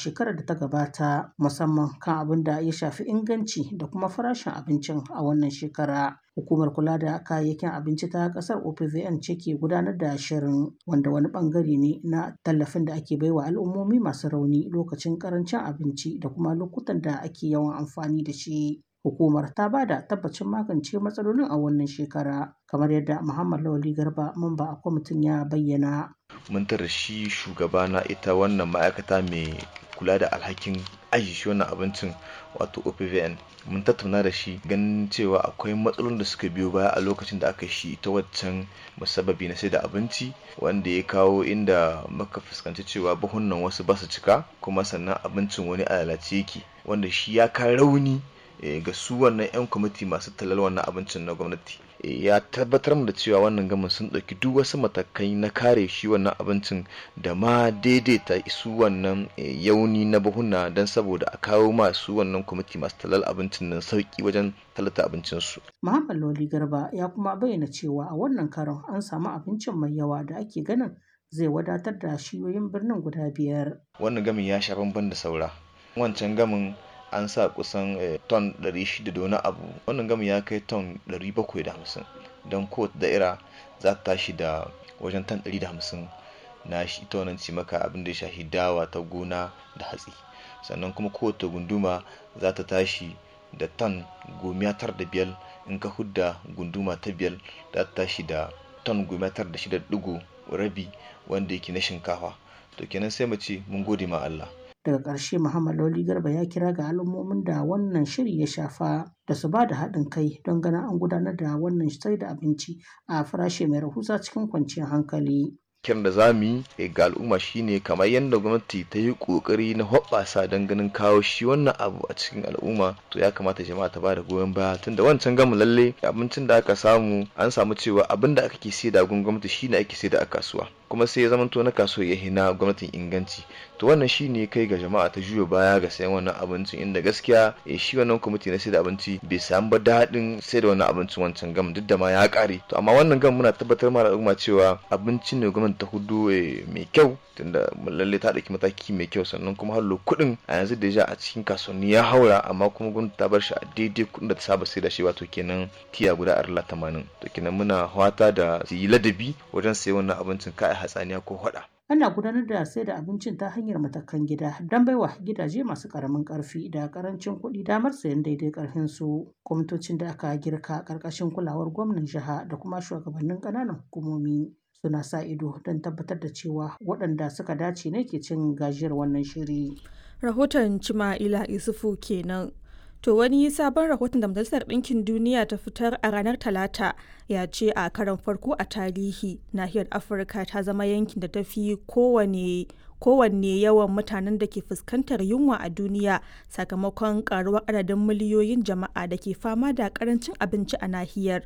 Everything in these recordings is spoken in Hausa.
shekarar da ta gabata musamman kan abin da ya shafi inganci da kuma farashin abincin a wannan shekara. Hukumar kula da kayayyakin abinci ta ƙasar OPVN ce ke gudanar da shirin wanda wani ɓangare ne na tallafin da ake baiwa al'ummomi masu rauni lokacin ƙarancin abinci da kuma lokutan da ake yawan amfani da shi. Hukumar ta ba da tabbacin magance matsalolin a wannan shekara kamar yadda Muhammad Lawali Garba mamba a kwamitin ya bayyana. Mun tara shi shugaba na ita wannan ma'aikata mai kula da alhakin aji shi wannan abincin wato OPVN mun tattauna da shi ganin cewa akwai matsalolin da suka biyo baya a lokacin da aka shi ta waccan musabbabi na sai da abinci wanda ya kawo inda muka fuskanci cewa buhunan wasu ba su cika kuma sannan abincin wani a lalace yake wanda shi ya ka rauni ga su wannan 'yan kwamiti masu talal wannan abincin na gwamnati ya tabbatar da cewa wannan gamin sun ɗauki duk wasu matakai na kare shi wannan abincin da ma daidaita su wannan yauni na buhuna don saboda a kawo masu wannan kwamiti masu talal abincin nan sauki wajen talata abincinsu. Muhammad Loli Garba ya kuma bayyana cewa a wannan karon an samu abincin mai yawa da ake ganin zai wadatar da shiyoyin birnin guda biyar. Wannan gamin ya sha bamban da saura. Wancan gamin an sa kusan ton 600 da wani abu wannan gami ya kai ton 750 don kowace da'ira za ta tashi da wajen ton 150 na shi ita wannan cimaka abin da ya shafi dawa ta gona da hatsi sannan kuma kowace gunduma za ta tashi da ton gomiya tar da biyar in ka hudda gunduma ta biyar za ta tashi da ton gomiya tar da shida digo rabi wanda yake na shinkafa to kenan sai mu ce mun gode ma Allah daga ƙarshe Muhammad Lawli Garba ya kira ga al'ummomin da wannan shiri ya shafa da su ba da haɗin kai don ganin an gudanar da wannan sai da abinci a farashi mai rahusa cikin kwanciyar hankali. kiran da za mu yi ga al'umma shine kamar yadda gwamnati ta yi kokari na hoɓɓasa don ganin kawo shi wannan abu a cikin al'umma to ya kamata jama'a ta bada goyon baya tunda wancan gamu lalle abincin da aka samu an samu cewa abin da aka ke sai da gun gwamnati shine ake sai da a kasuwa kuma sai ya zamanto na kasuwa ya hina gwamnatin inganci to wannan shine kai ga jama'a ta juya baya ga sayan wannan abincin inda gaskiya shi wannan kwamiti na sai da abinci bai samu ba daɗin sai da wannan abincin wancan gam duk da ma ya ƙare to amma wannan gam muna tabbatar ma al'umma cewa abincin ne gwamnati ta hudu mai kyau tunda lalle ta ɗauki mataki mai kyau sannan kuma hallo kuɗin a yanzu da a cikin kasuwanni ya haura amma kuma gwamnati ta bar shi a daidai kuɗin da ta saba sai da shi wato kenan tiya guda arla tamanin to kenan muna fata da su yi ladabi wajen sayan wannan abincin kai hatsaniya ko hada ana gudanar da sai da abincin ta hanyar matakan gida don baiwa gidaje masu karamin karfi da karancin kuɗi damar sayan daidai karfin su kwamitocin da aka girka karkashin kulawar gwamnan jiha da kuma shugabannin ƙananan hukumomi suna sa ido don tabbatar da cewa waɗanda suka dace ne ke cin gajiyar wannan shiri. Rahoton Cima'ila Isufu kenan. To wani sabon rahoton da Majalisar Ɗinkin Duniya ta fitar a ranar Talata ya ce a karon farko a tarihi nahiyar Afirka ta zama yankin da ta fi kowane kowanne yawan mutanen da ke fuskantar yunwa a duniya sakamakon karuwar adadin miliyoyin jama'a da ke fama da karancin abinci a nahiyar.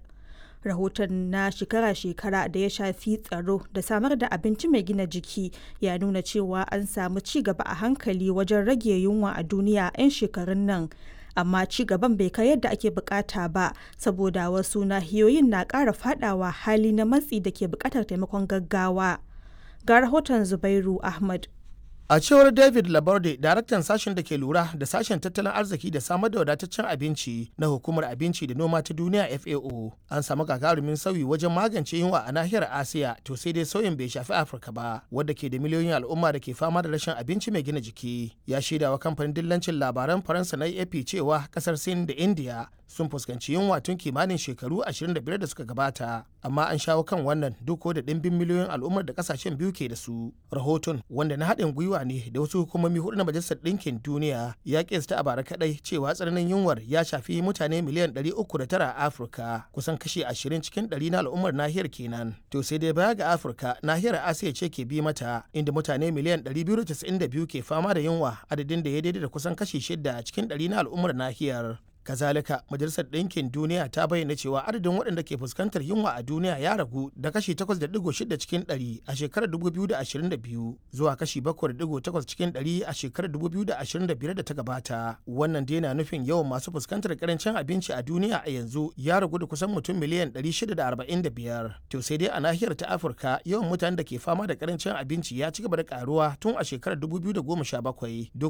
rahoton na shekara-shekara da ya shafi tsaro da samar da abinci mai gina jiki ya nuna cewa an samu ci gaba a hankali wajen rage yunwa a duniya 'yan shekarun nan amma ci gaban bai kai yadda ake bukata ba saboda wasu nahiyoyin na ƙara fadawa hali na matsi da ke bukatar taimakon gaggawa ga rahoton zubairu ahmad A cewar David Laborde, daraktan sashen da ke lura da sashen tattalin arziki da samar da wadataccen abinci na hukumar abinci da noma ta duniya FAO, an samu gagarumin sauyi wajen magance yunwa a nahiyar Asiya, to sai dai sauyin bai shafi Afirka ba, wadda ke da miliyoyin al'umma da ke fama da rashin abinci mai gina jiki. Ya shaidawa kamfanin dillancin labaran Faransa na AP cewa kasar Sin da India sun fuskanci yunwa tun kimanin shekaru 25 da suka gabata amma an shawo kan wannan duk da ɗimbin miliyoyin al'ummar da kasashen biyu ke da su rahoton wanda na haɗin gwiwa ne da wasu hukumomi hudu na majalisar ɗinkin duniya ya kesta a bara kaɗai cewa tsananin yunwar ya shafi mutane miliyan 309 a afirka kusan kashi 20 cikin 100 na al'ummar nahiyar kenan to sai dai baya ga afirka nahiyar asiya ce ke bi mata inda mutane miliyan 292 ke fama da yunwa adadin da ya daidai da kusan kashi 6 cikin 100 na al'ummar nahiyar kazalika majalisar ɗinkin duniya ta bayyana cewa adadin waɗanda ke fuskantar yunwa a duniya ya ragu da kashi 8.6 cikin 100 a shekarar 2022 zuwa kashi 7.8 cikin 100 a shekarar 2025 da ta gabata wannan dai na nufin yawan masu fuskantar karancin abinci a duniya a yanzu ya ragu da kusan mutum miliyan 645 to sai dai a nahiyar ta afirka yawan mutanen da ke fama da karancin abinci ya ci gaba da karuwa tun a shekarar 2017